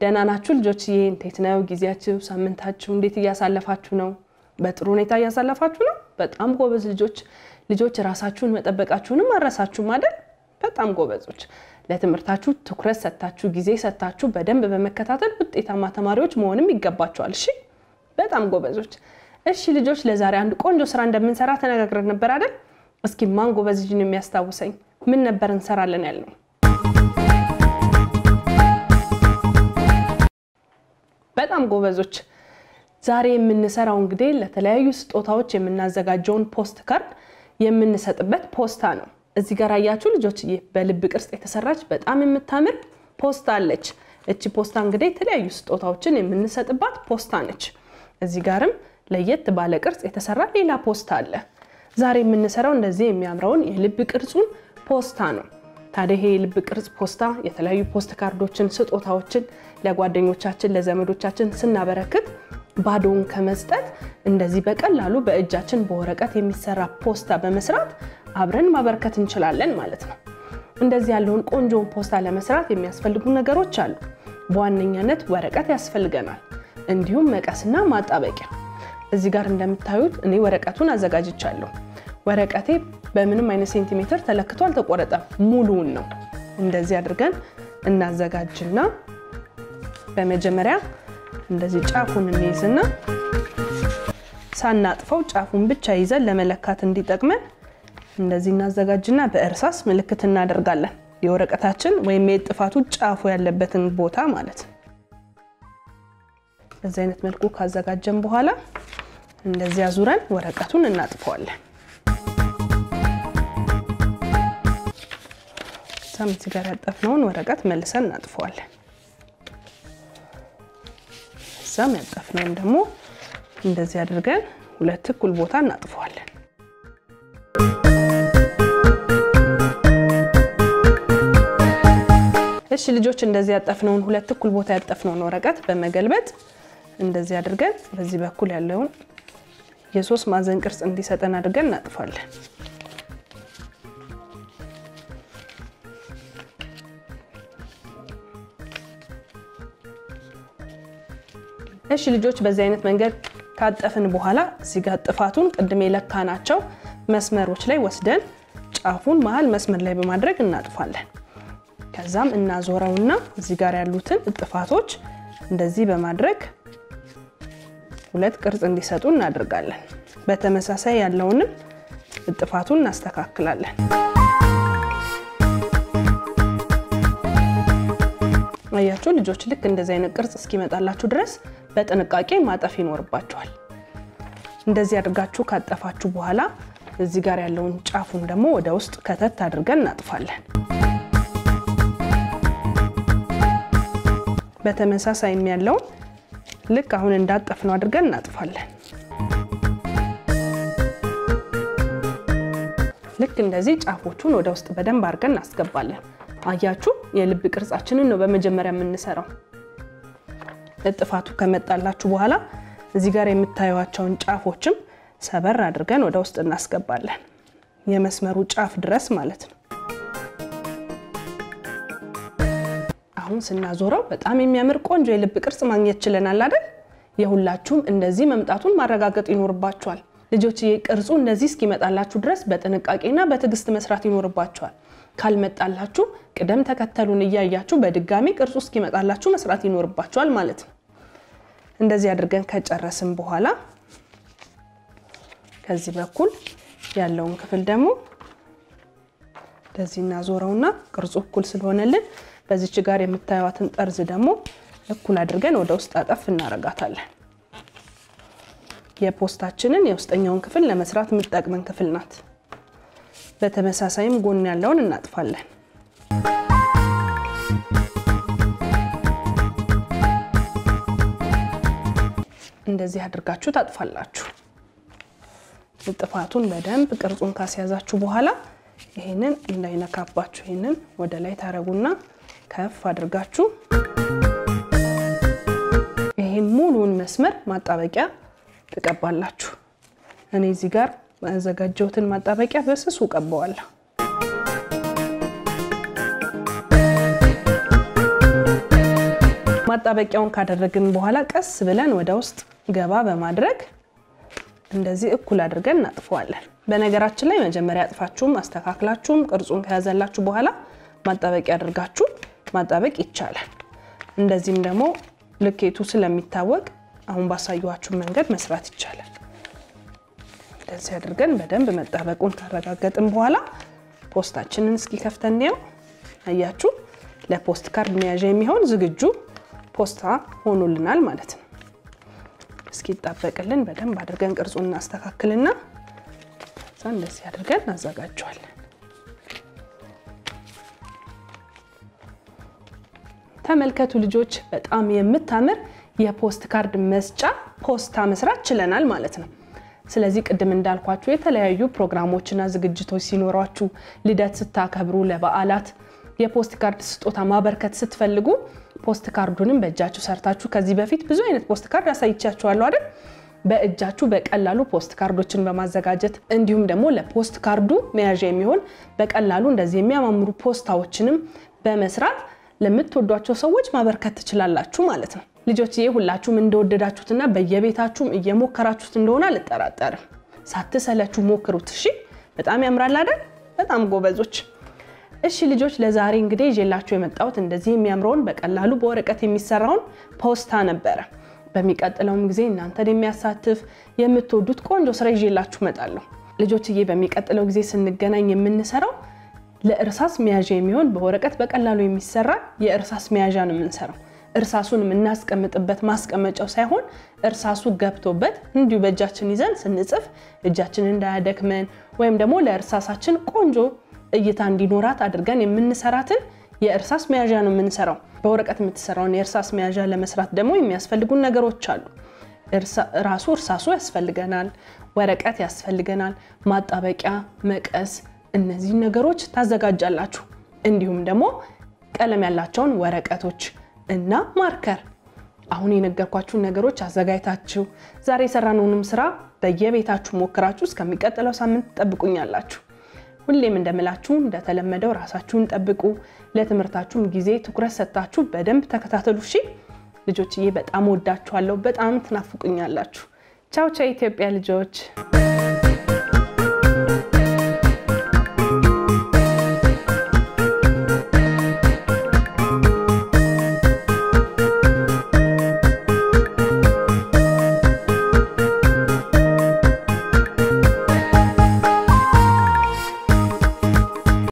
ደህና ናችሁ ልጆችዬ? እንዴት ነው ጊዜያችሁ? ሳምንታችሁ እንዴት እያሳለፋችሁ ነው? በጥሩ ሁኔታ እያሳለፋችሁ ነው? በጣም ጎበዝ ልጆች። ልጆች ራሳችሁን መጠበቃችሁንም አረሳችሁም አይደል? በጣም ጎበዞች። ለትምህርታችሁ ትኩረት ሰጥታችሁ ጊዜ ሰጥታችሁ በደንብ በመከታተል ውጤታማ ተማሪዎች መሆንም ይገባችኋል። እሺ፣ በጣም ጎበዞች። እሺ ልጆች፣ ለዛሬ አንድ ቆንጆ ስራ እንደምንሰራ ተነጋግረን ነበር አይደል? እስኪ ማን ጎበዝ ልጅን የሚያስታውሰኝ ምን ነበር እንሰራለን ያልነው? በጣም ጎበዞች። ዛሬ የምንሰራው እንግዲህ ለተለያዩ ስጦታዎች የምናዘጋጀውን ፖስት ካርድ የምንሰጥበት ፖስታ ነው። እዚህ ጋር አያችሁ ልጆችዬ፣ በልብ ቅርጽ የተሰራች በጣም የምታምር ፖስታ አለች። እቺ ፖስታ እንግዲህ የተለያዩ ስጦታዎችን የምንሰጥባት ፖስታ ነች። እዚህ ጋርም ለየት ባለ ቅርጽ የተሰራ ሌላ ፖስታ አለ። ዛሬ የምንሰራው እንደዚህ የሚያምረውን የልብ ቅርጹን ፖስታ ነው። ታዲያ ይሄ የልብ ቅርጽ ፖስታ የተለያዩ ፖስት ካርዶችን፣ ስጦታዎችን ለጓደኞቻችን ለዘመዶቻችን ስናበረክት ባዶውን ከመስጠት እንደዚህ በቀላሉ በእጃችን በወረቀት የሚሰራ ፖስታ በመስራት አብረን ማበረከት እንችላለን ማለት ነው። እንደዚህ ያለውን ቆንጆውን ፖስታ ለመስራት የሚያስፈልጉ ነገሮች አሉ። በዋነኛነት ወረቀት ያስፈልገናል፣ እንዲሁም መቀስና ማጣበቂያ። እዚህ ጋር እንደምታዩት እኔ ወረቀቱን አዘጋጅቻለሁ። ወረቀቴ በምንም አይነት ሴንቲሜትር ተለክቶ አልተቆረጠም፣ ሙሉውን ነው። እንደዚህ አድርገን እናዘጋጅና በመጀመሪያ እንደዚህ ጫፉን እንይዝና ሳናጥፈው ጫፉን ብቻ ይዘን ለመለካት እንዲጠቅመን እንደዚህ እናዘጋጅና በእርሳስ ምልክት እናደርጋለን። የወረቀታችን ወይም የጥፋቱ ጫፉ ያለበትን ቦታ ማለት ነው። በዚህ አይነት መልኩ ካዘጋጀን በኋላ እንደዚህ አዙረን ወረቀቱን እናጥፈዋለን። እዛም እዚህ ጋር ያጠፍነውን ወረቀት መልሰን እናጥፈዋለን። እዛም ያጠፍነውን ደግሞ እንደዚህ አድርገን ሁለት እኩል ቦታ እናጥፈዋለን። እሺ ልጆች እንደዚህ ያጠፍነውን ሁለት እኩል ቦታ ያጠፍነውን ወረቀት በመገልበጥ እንደዚህ አድርገን በዚህ በኩል ያለውን የሶስት ማዕዘን ቅርጽ እንዲሰጠን አድርገን እናጥፋለን። እሺ ልጆች በዚህ አይነት መንገድ ካጠፍን በኋላ እዚህ ጋር ጥፋቱን ቅድም የለካናቸው መስመሮች ላይ ወስደን ጫፉን መሀል መስመር ላይ በማድረግ እናጥፋለን። ከዛም እናዞረውና እዚህ ጋር ያሉትን ጥፋቶች እንደዚህ በማድረግ ሁለት ቅርጽ እንዲሰጡ እናደርጋለን። በተመሳሳይ ያለውንም ጥፋቱን እናስተካክላለን። አያችሁ ልጆች ልክ እንደዚህ አይነት ቅርጽ እስኪመጣላችሁ ድረስ በጥንቃቄ ማጠፍ ይኖርባችኋል። እንደዚህ አድርጋችሁ ካጠፋችሁ በኋላ እዚህ ጋር ያለውን ጫፉን ደግሞ ወደ ውስጥ ከተት አድርገን እናጥፋለን። በተመሳሳይም ያለውን ልክ አሁን እንዳጠፍነው አድርገን እናጥፋለን። ልክ እንደዚህ ጫፎቹን ወደ ውስጥ በደንብ አድርገን እናስገባለን። አያችሁ የልብ ቅርጻችንን ነው በመጀመሪያ የምንሰራው። ጥፋቱ ከመጣላችሁ በኋላ እዚህ ጋር የምታዩቸውን ጫፎችም ሰበር አድርገን ወደ ውስጥ እናስገባለን። የመስመሩ ጫፍ ድረስ ማለት ነው። አሁን ስናዞረው በጣም የሚያምር ቆንጆ የልብ ቅርጽ ማግኘት ችለናል አይደል? የሁላችሁም እንደዚህ መምጣቱን ማረጋገጥ ይኖርባችኋል። ልጆች ቅርጹ እንደዚህ እስኪመጣላችሁ ድረስ በጥንቃቄና በትዕግስት መስራት ይኖርባችኋል። ካልመጣላችሁ ቅደም ተከተሉን እያያችሁ በድጋሚ ቅርጹ እስኪመጣላችሁ መስራት ይኖርባችኋል ማለት ነው። እንደዚህ አድርገን ከጨረስን በኋላ ከዚህ በኩል ያለውን ክፍል ደግሞ እንደዚህ እናዞረውና ቅርጹ እኩል ስለሆነልን በዚች ጋር የምታዩትን ጠርዝ ደግሞ እኩል አድርገን ወደ ውስጥ አጠፍ እናረጋታለን። የፖስታችንን የውስጠኛውን ክፍል ለመስራት የምትጠቅመን ክፍል ናት። በተመሳሳይም ጎን ያለውን እናጥፋለን። እንደዚህ አድርጋችሁ ታጥፋላችሁ። ጥፋቱን በደንብ ቅርጹን ካስያዛችሁ በኋላ ይሄንን እንዳይነካባችሁ ይሄንን ወደ ላይ ታረጉና ከፍ አድርጋችሁ ይሄን ሙሉውን መስመር ማጣበቂያ ትቀባላችሁ። እኔ እዚህ ጋር ያዘጋጀሁትን ማጣበቂያ በስሱ ቀባዋለሁ። ማጣበቂያውን ካደረግን በኋላ ቀስ ብለን ወደ ውስጥ ገባ በማድረግ እንደዚህ እኩል አድርገን እናጥፈዋለን። በነገራችን ላይ መጀመሪያ አጥፋችሁም አስተካክላችሁም ቅርጹን ከያዘላችሁ በኋላ ማጣበቂያ አድርጋችሁ ማጣበቅ ይቻላል። እንደዚህም ደግሞ ልኬቱ ስለሚታወቅ አሁን ባሳየኋችሁ መንገድ መስራት ይቻላል። እንደዚህ አድርገን በደንብ መጣበቁን ካረጋገጥን በኋላ ፖስታችንን እስኪ ከፍተን እንየው። አያችሁ፣ ለፖስት ካርድ መያዣ የሚሆን ዝግጁ ፖስታ ሆኖልናል ማለት ነው። እስኪ ይጣበቅልን በደንብ አድርገን ቅርጹን እናስተካክልና ከዛ እንደዚህ አድርገን እናዘጋጀዋለን። ተመልከቱ ልጆች፣ በጣም የምታምር የፖስት ካርድ መስጫ ፖስታ መስራት ችለናል ማለት ነው። ስለዚህ ቅድም እንዳልኳችሁ የተለያዩ ፕሮግራሞችና ዝግጅቶች ሲኖሯችሁ፣ ልደት ስታከብሩ፣ ለበዓላት የፖስት ካርድ ስጦታ ማበርከት ስትፈልጉ ፖስት ካርዱንም በእጃችሁ ሰርታችሁ ከዚህ በፊት ብዙ አይነት ፖስት ካርድ አሳይቻችኋለሁ አይደል? በእጃችሁ በቀላሉ ፖስት ካርዶችን በማዘጋጀት እንዲሁም ደግሞ ለፖስት ካርዱ መያዣ የሚሆን በቀላሉ እንደዚህ የሚያማምሩ ፖስታዎችንም በመስራት ለምትወዷቸው ሰዎች ማበርከት ትችላላችሁ ማለት ነው። ልጆችዬ ሁላችሁም እንደወደዳችሁትና በየቤታችሁም እየሞከራችሁት እንደሆነ አልጠራጠርም። ሳትሰለችሁ ሞክሩት። እሺ፣ በጣም ያምራል አይደል? በጣም ጎበዞች። እሺ ልጆች፣ ለዛሬ እንግዲህ ይዤላችሁ የመጣሁት እንደዚህ የሚያምረውን በቀላሉ በወረቀት የሚሰራውን ፖስታ ነበረ። በሚቀጥለውም ጊዜ እናንተን የሚያሳትፍ የምትወዱት ቆንጆ ስራ ይዤላችሁ እመጣለሁ። ልጆችዬ፣ በሚቀጥለው ጊዜ ስንገናኝ የምንሰራው ለእርሳስ መያዣ የሚሆን በወረቀት በቀላሉ የሚሰራ የእርሳስ መያዣ ነው የምንሰራው። እርሳሱን የምናስቀምጥበት ማስቀመጫው ሳይሆን እርሳሱ ገብቶበት እንዲሁ በእጃችን ይዘን ስንጽፍ እጃችን እንዳያደክመን ወይም ደግሞ ለእርሳሳችን ቆንጆ እይታ እንዲኖራት አድርገን የምንሰራትን የእርሳስ መያዣ ነው የምንሰራው። በወረቀት የምትሰራውን የእርሳስ መያዣ ለመስራት ደግሞ የሚያስፈልጉን ነገሮች አሉ። ራሱ እርሳሱ ያስፈልገናል፣ ወረቀት ያስፈልገናል፣ ማጣበቂያ፣ መቀስ እነዚህ ነገሮች ታዘጋጃላችሁ። እንዲሁም ደግሞ ቀለም ያላቸውን ወረቀቶች እና ማርከር። አሁን የነገርኳችሁን ነገሮች አዘጋጅታችሁ ዛሬ የሰራነውንም ስራ በየቤታችሁ ሞክራችሁ እስከሚቀጥለው ሳምንት ትጠብቁኛላችሁ። ሁሌም እንደምላችሁ እንደተለመደው ራሳችሁን ጠብቁ። ለትምህርታችሁም ጊዜ ትኩረት ሰጥታችሁ በደንብ ተከታተሉ። እሺ ልጆችዬ፣ በጣም ወዳችኋለሁ። በጣም ትናፍቁኛላችሁ። ቻው ቻው፣ ኢትዮጵያ ልጆች